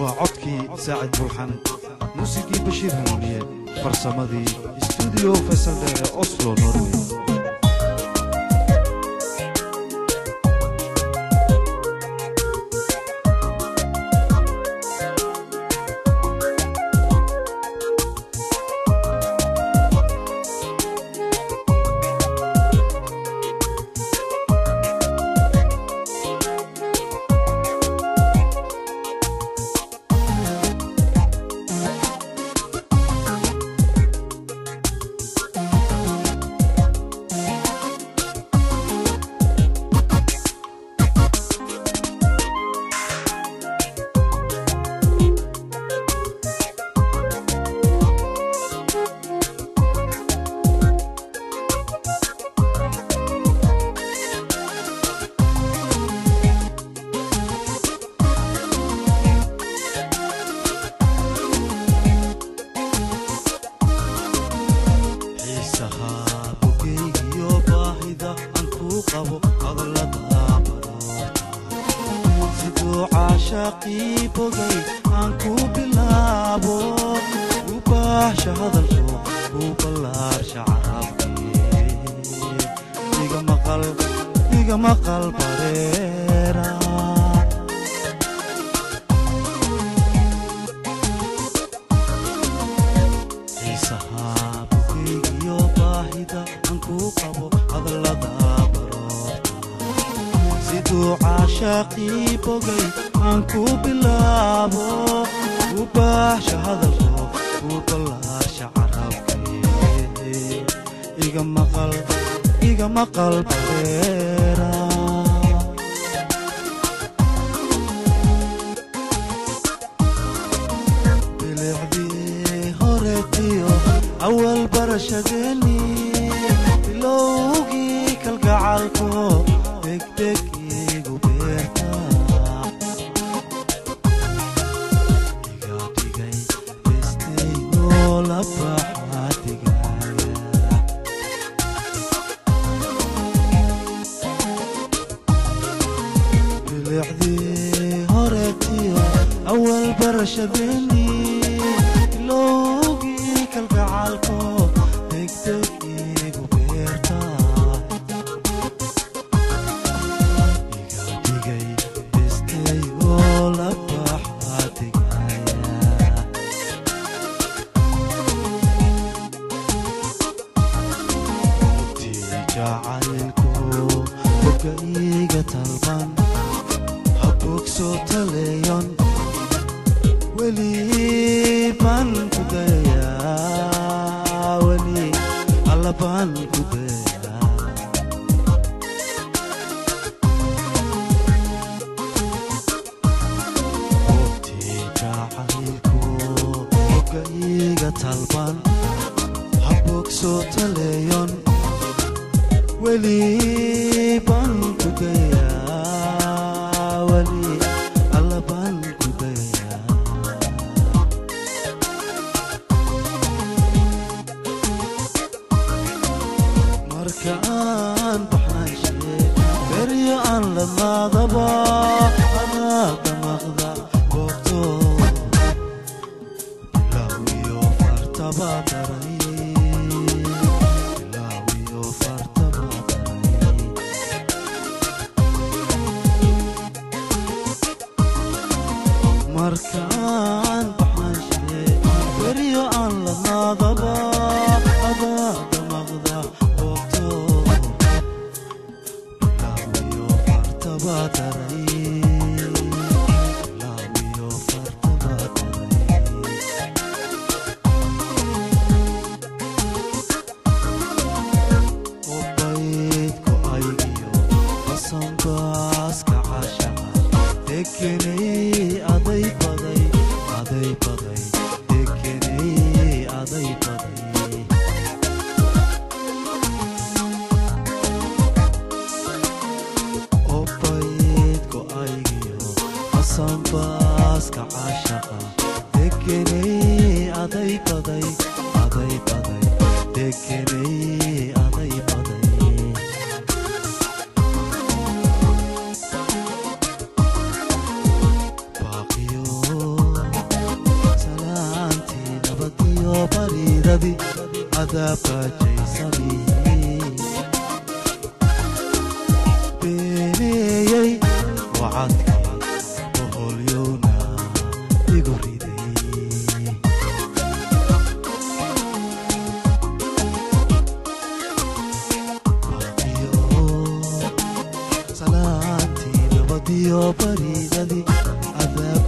waa codkii saacid buuxan muusigii bashiir hanuuniye farsamadii stuudiyo faysal dheere oslo norway xiisaha bogeygiyo baahida aan kuu qabo hadallada baroorta siduu caashaaqii bogay aan kuu bilaabo u baahsha hadalku kuu ballaarsha carabkii iga maqal iga maqal bareera xiisaha bukeygiyo baahida aan kuu qabo hadallada baroorta siduu caashaaqii bogay aan kuu bilaabo u baahsha hadalko kuu ballaarsha carabkii iga maqal iga maqal bareera bilicdii horetiyo awal barashadeeni bilowgii kalgacalko degdeg igu beerta iga dhigay bestayoo la baxaa digaya bilicdii horetiyo awal barashadeeni bilowgii kalgacalko degdeg igu beerta iga dhigay bestay oo la baxaa digaya tii jacaylku bogga iiga talban habbogsoo taleeyon weli baan ku dayayaa weli alla baan ku dayayaa tii jacaylku bogga iiga talban habbogsoo taleeyon weli baan ku dayayaa weli alla baan ku dayayaa marka aan baxnaanshe beryo aan ladnaadaba adaa damaqda boogto bilaawiyo fartaba daray bilaawiyo fartaba daray markaan baxnaanshe beryo aan ladnaadaba adaa damaqda boogto bilaawiyo fartaba daray bilaawiyo fartaba daray obaydku aygiyo basanbaaska cashaqa dekenay aday baday aday baday dekenay aday baday obaydku aygiyo basanbaaska cashaqa dekenay aday baday aday baday dekenay aday baday baaqiyo cadaabkajaysani beeneeyey wacadkii boholyowna igu riday salaantii nabadiyo baridadii cadaab